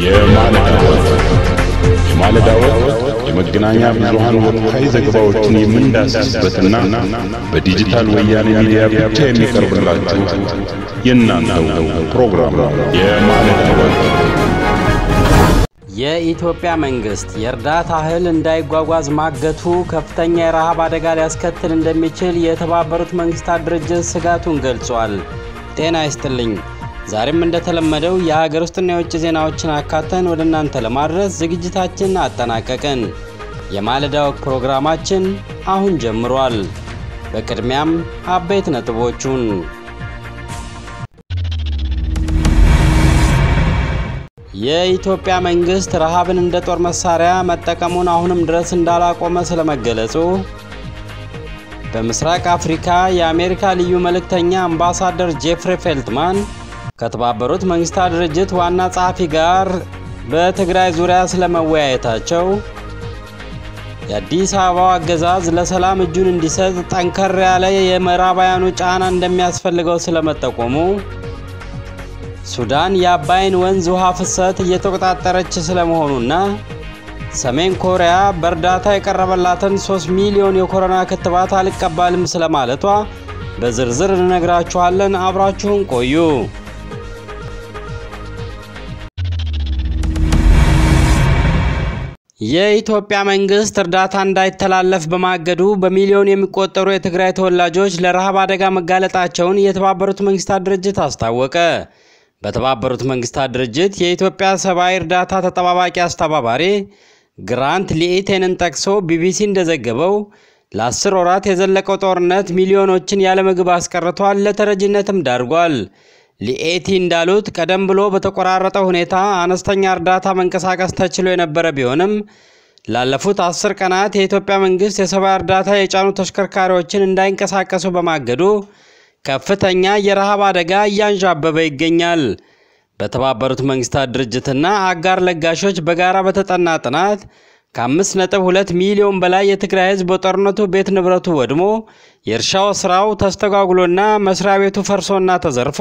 የማለዳ ወቅት የማለዳ ወቅት የመገናኛ ብዙሃን ወቅታዊ ዘገባዎችን የምንዳስስበትና በዲጂታል ወያኔ ሚዲያ ብቻ የሚቀርብላችሁ የእናንተው ፕሮግራም ነው። የማለዳ ወቅት የኢትዮጵያ መንግስት የእርዳታ እህል እንዳይጓጓዝ ማገቱ ከፍተኛ የረሃብ አደጋ ሊያስከትል እንደሚችል የተባበሩት መንግስታት ድርጅት ስጋቱን ገልጿል። ጤና ይስጥልኝ። ዛሬም እንደተለመደው የሀገር ውስጥና የውጭ ዜናዎችን አካተን ወደ እናንተ ለማድረስ ዝግጅታችን አጠናቀቅን። የማለዳ ወቅት ፕሮግራማችን አሁን ጀምሯል። በቅድሚያም አበይት ነጥቦቹን የኢትዮጵያ መንግስት ረሃብን እንደ ጦር መሳሪያ መጠቀሙን አሁንም ድረስ እንዳላቆመ ስለመገለጹ፣ በምስራቅ አፍሪካ የአሜሪካ ልዩ መልእክተኛ አምባሳደር ጄፍሪ ፌልትማን ከተባበሩት መንግስታት ድርጅት ዋና ጸሐፊ ጋር በትግራይ ዙሪያ ስለመወያየታቸው፣ የአዲስ አበባው አገዛዝ ለሰላም እጁን እንዲሰጥ ጠንከር ያለ የምዕራባውያኑ ጫና እንደሚያስፈልገው ስለመጠቆሙ ሱዳን የአባይን ወንዝ ውሃ ፍሰት እየተቆጣጠረች ስለመሆኑና ሰሜን ኮሪያ በእርዳታ የቀረበላትን 3 ሚሊዮን የኮሮና ክትባት አልቀባልም ስለማለቷ በዝርዝር እንነግራችኋለን። አብራችሁን ቆዩ። የኢትዮጵያ መንግስት እርዳታ እንዳይተላለፍ በማገዱ በሚሊዮን የሚቆጠሩ የትግራይ ተወላጆች ለረሃብ አደጋ መጋለጣቸውን የተባበሩት መንግስታት ድርጅት አስታወቀ። በተባበሩት መንግስታት ድርጅት የኢትዮጵያ ሰብአዊ እርዳታ ተጠባባቂ አስተባባሪ ግራንት ሊኤቴንን ጠቅሶ ቢቢሲ እንደዘገበው ለአስር ወራት የዘለቀው ጦርነት ሚሊዮኖችን ያለ ምግብ አስቀርቷል፣ ለተረጂነትም ዳርጓል። ሊኤቲ እንዳሉት ቀደም ብሎ በተቆራረጠ ሁኔታ አነስተኛ እርዳታ መንቀሳቀስ ተችሎ የነበረ ቢሆንም ላለፉት አስር ቀናት የኢትዮጵያ መንግስት የሰብአዊ እርዳታ የጫኑ ተሽከርካሪዎችን እንዳይንቀሳቀሱ በማገዱ ከፍተኛ የረሃብ አደጋ እያንዣበበ ይገኛል። በተባበሩት መንግስታት ድርጅትና አጋር ለጋሾች በጋራ በተጠና ጥናት ከ5.2 ሚሊዮን በላይ የትግራይ ህዝብ በጦርነቱ ቤት ንብረቱ ወድሞ የእርሻው ስራው ተስተጓጉሎና መስሪያ ቤቱ ፈርሶና ተዘርፎ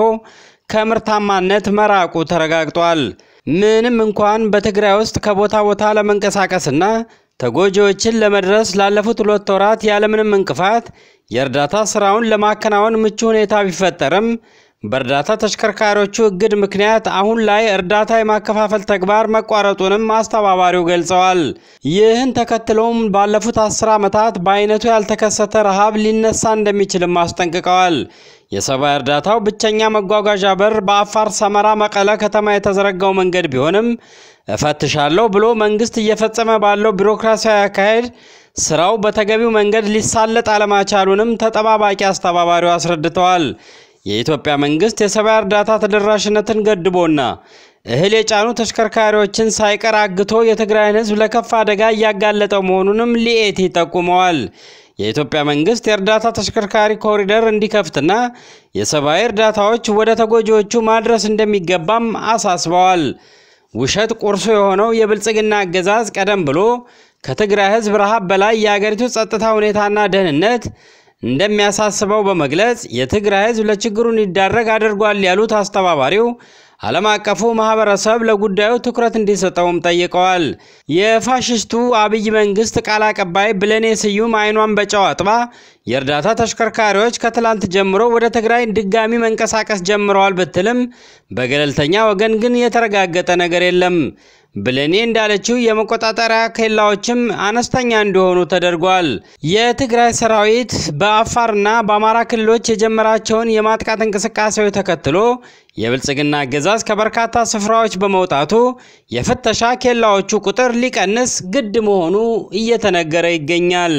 ከምርታማነት መራቁ ተረጋግጧል። ምንም እንኳን በትግራይ ውስጥ ከቦታ ቦታ ለመንቀሳቀስና ተጎጂዎችን ለመድረስ ላለፉት ሁለት ወራት ያለምንም እንቅፋት የእርዳታ ስራውን ለማከናወን ምቹ ሁኔታ ቢፈጠርም በእርዳታ ተሽከርካሪዎቹ እግድ ምክንያት አሁን ላይ እርዳታ የማከፋፈል ተግባር መቋረጡንም አስተባባሪው ገልጸዋል። ይህን ተከትሎም ባለፉት አስር ዓመታት በአይነቱ ያልተከሰተ ረሃብ ሊነሳ እንደሚችልም አስጠንቅቀዋል። የሰብአዊ እርዳታው ብቸኛ መጓጓዣ በር በአፋር ሰመራ መቀለ ከተማ የተዘረጋው መንገድ ቢሆንም እፈትሻለሁ ብሎ መንግስት እየፈጸመ ባለው ቢሮክራሲያዊ አካሄድ ስራው በተገቢው መንገድ ሊሳለጥ አለማቻሉንም ተጠባባቂ አስተባባሪው አስረድተዋል። የኢትዮጵያ መንግስት የሰብአዊ እርዳታ ተደራሽነትን ገድቦና እህል የጫኑ ተሽከርካሪዎችን ሳይቀር አግቶ የትግራይን ህዝብ ለከፋ አደጋ እያጋለጠው መሆኑንም ሊኤቲ ጠቁመዋል። የኢትዮጵያ መንግስት የእርዳታ ተሽከርካሪ ኮሪደር እንዲከፍትና የሰብአዊ እርዳታዎች ወደ ተጎጂዎቹ ማድረስ እንደሚገባም አሳስበዋል። ውሸት ቁርሱ የሆነው የብልጽግና አገዛዝ ቀደም ብሎ ከትግራይ ህዝብ ረሃብ በላይ የአገሪቱ ጸጥታ ሁኔታና ደህንነት እንደሚያሳስበው በመግለጽ የትግራይ ህዝብ ለችግሩ እንዲዳረግ አድርጓል ያሉት አስተባባሪው ዓለም አቀፉ ማህበረሰብ ለጉዳዩ ትኩረት እንዲሰጠውም ጠይቀዋል። የፋሽስቱ አብይ መንግስት ቃል አቀባይ ብለኔ ስዩም አይኗን በጨው አጥባ የእርዳታ ተሽከርካሪዎች ከትላንት ጀምሮ ወደ ትግራይ ድጋሚ መንቀሳቀስ ጀምረዋል ብትልም በገለልተኛ ወገን ግን የተረጋገጠ ነገር የለም። ብለኔ እንዳለችው የመቆጣጠሪያ ኬላዎችም አነስተኛ እንዲሆኑ ተደርጓል። የትግራይ ሰራዊት በአፋርና በአማራ ክልሎች የጀመራቸውን የማጥቃት እንቅስቃሴዎች ተከትሎ የብልጽግና አገዛዝ ከበርካታ ስፍራዎች በመውጣቱ የፍተሻ ኬላዎቹ ቁጥር ሊቀንስ ግድ መሆኑ እየተነገረ ይገኛል።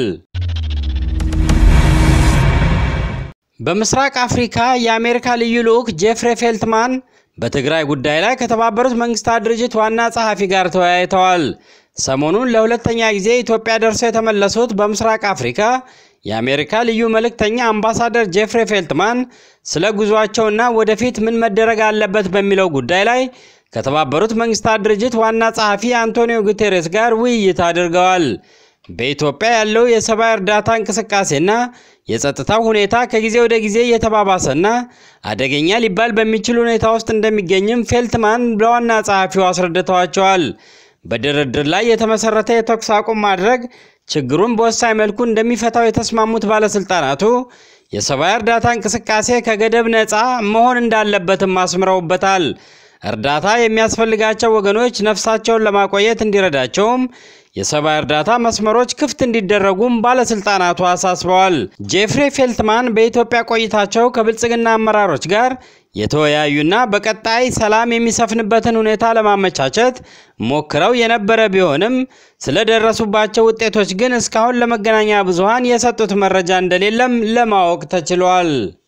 በምስራቅ አፍሪካ የአሜሪካ ልዩ ልዑክ ጄፍሬ ፌልትማን በትግራይ ጉዳይ ላይ ከተባበሩት መንግስታት ድርጅት ዋና ጸሐፊ ጋር ተወያይተዋል። ሰሞኑን ለሁለተኛ ጊዜ ኢትዮጵያ ደርሰው የተመለሱት በምስራቅ አፍሪካ የአሜሪካ ልዩ መልእክተኛ አምባሳደር ጄፍሬ ፌልትማን ስለ ጉዟቸውና ወደፊት ምን መደረግ አለበት በሚለው ጉዳይ ላይ ከተባበሩት መንግስታት ድርጅት ዋና ጸሐፊ አንቶኒዮ ጉቴሬስ ጋር ውይይት አድርገዋል። በኢትዮጵያ ያለው የሰብአዊ እርዳታ እንቅስቃሴና የጸጥታው ሁኔታ ከጊዜ ወደ ጊዜ እየተባባሰና አደገኛ ሊባል በሚችል ሁኔታ ውስጥ እንደሚገኝም ፌልትማን ለዋና ጸሐፊው አስረድተዋቸዋል። በድርድር ላይ የተመሰረተ የተኩስ አቁም ማድረግ ችግሩን በወሳኝ መልኩ እንደሚፈታው የተስማሙት ባለስልጣናቱ የሰብአዊ እርዳታ እንቅስቃሴ ከገደብ ነፃ መሆን እንዳለበትም አስምረውበታል። እርዳታ የሚያስፈልጋቸው ወገኖች ነፍሳቸውን ለማቆየት እንዲረዳቸውም የሰብአዊ እርዳታ መስመሮች ክፍት እንዲደረጉም ባለስልጣናቱ አሳስበዋል። ጄፍሬ ፌልትማን በኢትዮጵያ ቆይታቸው ከብልጽግና አመራሮች ጋር የተወያዩና በቀጣይ ሰላም የሚሰፍንበትን ሁኔታ ለማመቻቸት ሞክረው የነበረ ቢሆንም ስለደረሱባቸው ውጤቶች ግን እስካሁን ለመገናኛ ብዙሃን የሰጡት መረጃ እንደሌለም ለማወቅ ተችሏል።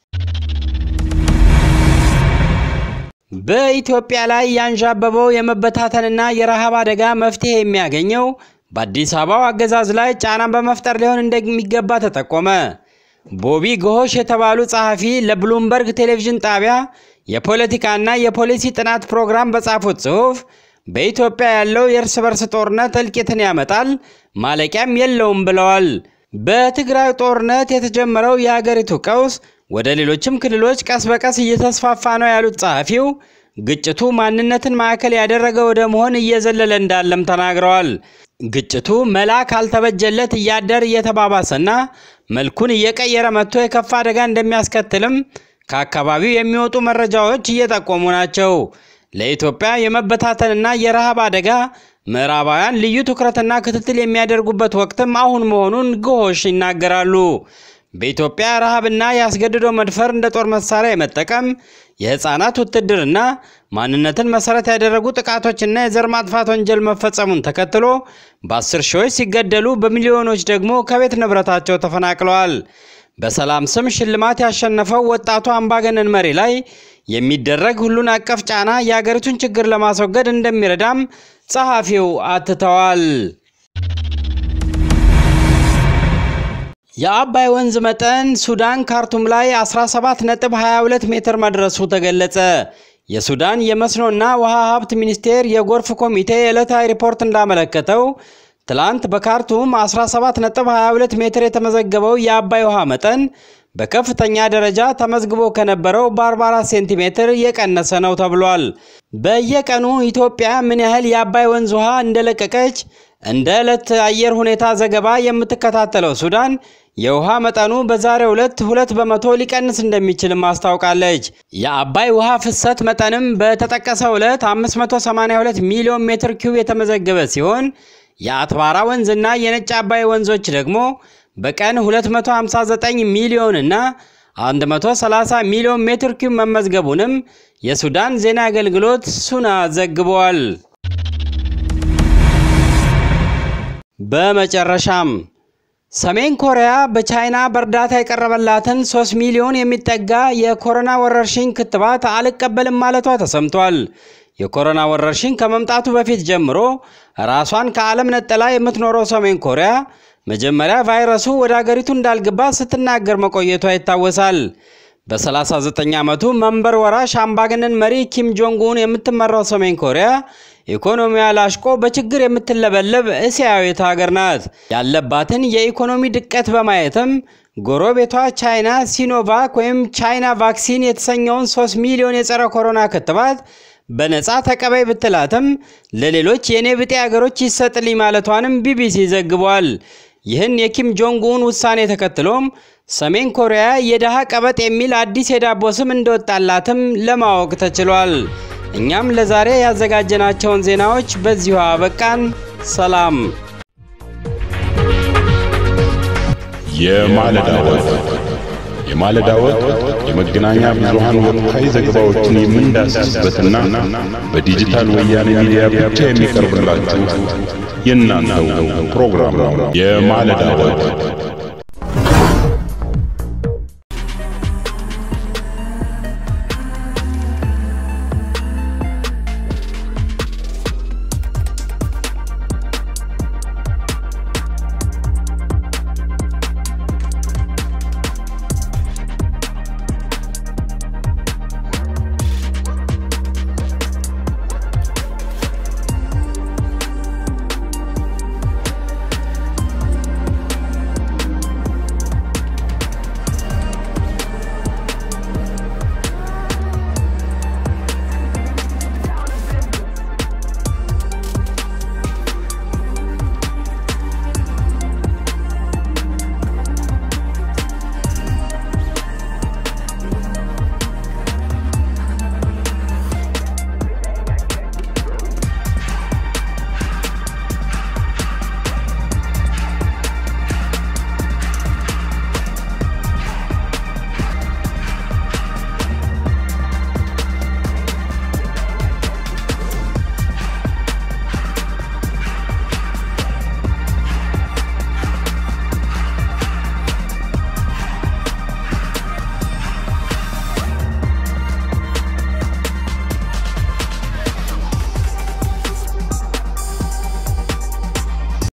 በኢትዮጵያ ላይ ያንዣበበው የመበታተንና የረሃብ አደጋ መፍትሄ የሚያገኘው በአዲስ አበባው አገዛዝ ላይ ጫናን በመፍጠር ሊሆን እንደሚገባ ተጠቆመ። ቦቢ ጎሆሽ የተባሉ ጸሐፊ ለብሉምበርግ ቴሌቪዥን ጣቢያ የፖለቲካና የፖሊሲ ጥናት ፕሮግራም በጻፉት ጽሑፍ በኢትዮጵያ ያለው የእርስ በርስ ጦርነት እልቂትን ያመጣል፣ ማለቂያም የለውም ብለዋል። በትግራይ ጦርነት የተጀመረው የሀገሪቱ ቀውስ ወደ ሌሎችም ክልሎች ቀስ በቀስ እየተስፋፋ ነው ያሉት ጸሐፊው ግጭቱ ማንነትን ማዕከል ያደረገ ወደ መሆን እየዘለለ እንዳለም ተናግረዋል። ግጭቱ መላ ካልተበጀለት እያደር እየተባባሰና መልኩን እየቀየረ መጥቶ የከፋ አደጋ እንደሚያስከትልም ከአካባቢው የሚወጡ መረጃዎች እየጠቆሙ ናቸው። ለኢትዮጵያ የመበታተንና የረሃብ አደጋ ምዕራባውያን ልዩ ትኩረትና ክትትል የሚያደርጉበት ወቅትም አሁን መሆኑን ግሆሽ ይናገራሉ። በኢትዮጵያ ረሃብና የአስገድዶ መድፈር እንደ ጦር መሳሪያ የመጠቀም የህፃናት ውትድርና ማንነትን መሰረት ያደረጉ ጥቃቶችና የዘር ማጥፋት ወንጀል መፈጸሙን ተከትሎ በአስር ሺዎች ሲገደሉ በሚሊዮኖች ደግሞ ከቤት ንብረታቸው ተፈናቅለዋል። በሰላም ስም ሽልማት ያሸነፈው ወጣቱ አምባገነን መሪ ላይ የሚደረግ ሁሉን አቀፍ ጫና የአገሪቱን ችግር ለማስወገድ እንደሚረዳም ጸሐፊው አትተዋል። የአባይ ወንዝ መጠን ሱዳን ካርቱም ላይ 17.22 ሜትር መድረሱ ተገለጸ። የሱዳን የመስኖና ውሃ ሀብት ሚኒስቴር የጎርፍ ኮሚቴ የዕለታዊ ሪፖርት እንዳመለከተው ትላንት በካርቱም 17.22 ሜትር የተመዘገበው የአባይ ውሃ መጠን በከፍተኛ ደረጃ ተመዝግቦ ከነበረው በ44 ሴንቲሜትር የቀነሰ ነው ተብሏል። በየቀኑ ኢትዮጵያ ምን ያህል የአባይ ወንዝ ውሃ እንደለቀቀች እንደ ዕለት አየር ሁኔታ ዘገባ የምትከታተለው ሱዳን የውሃ መጠኑ በዛሬው ዕለት ሁለት በመቶ ሊቀንስ እንደሚችልም አስታውቃለች። የአባይ ውሃ ፍሰት መጠንም በተጠቀሰው ዕለት 582 ሚሊዮን ሜትር ኪዩብ የተመዘገበ ሲሆን የአትባራ ወንዝና የነጭ አባይ ወንዞች ደግሞ በቀን 259 ሚሊዮን እና 130 ሚሊዮን ሜትር ኪዩብ መመዝገቡንም የሱዳን ዜና አገልግሎት ሱና ዘግቧል። በመጨረሻም ሰሜን ኮሪያ በቻይና በእርዳታ የቀረበላትን 3 ሚሊዮን የሚጠጋ የኮሮና ወረርሽኝ ክትባት አልቀበልም ማለቷ ተሰምቷል። የኮሮና ወረርሽኝ ከመምጣቱ በፊት ጀምሮ ራሷን ከዓለም ነጠላ የምትኖረው ሰሜን ኮሪያ መጀመሪያ ቫይረሱ ወደ አገሪቱ እንዳልገባ ስትናገር መቆየቷ ይታወሳል። በ39 ዓመቱ መንበር ወራሽ አምባገነን መሪ ኪም ጆንግ ኡን የምትመራው ሰሜን ኮሪያ ኢኮኖሚዋ ላሽቆ በችግር የምትለበለብ እስያዊት ሀገር ናት። ያለባትን የኢኮኖሚ ድቀት በማየትም ጎረቤቷ ቻይና ሲኖቫክ ወይም ቻይና ቫክሲን የተሰኘውን 3 ሚሊዮን የጸረ ኮሮና ክትባት በነፃ ተቀባይ ብትላትም ለሌሎች የኔ ብጤ ሀገሮች ይሰጥልኝ ማለቷንም ቢቢሲ ዘግቧል። ይህን የኪም ጆንግ ኡን ውሳኔ ተከትሎም ሰሜን ኮሪያ የደሃ ቀበጥ የሚል አዲስ የዳቦ ስም እንደወጣላትም ለማወቅ ተችሏል። እኛም ለዛሬ ያዘጋጀናቸውን ዜናዎች በዚሁ አበቃን። ሰላም። የማለዳ ወግ የማለዳ ወግ የመገናኛ ብዙሃን ወቅታዊ ዘገባዎችን የምንዳስስበትና በዲጂታል ወያኔ ሚዲያ ብቻ የሚቀርብላችሁ የእናንተው ፕሮግራም ነው። የማለዳ ወግ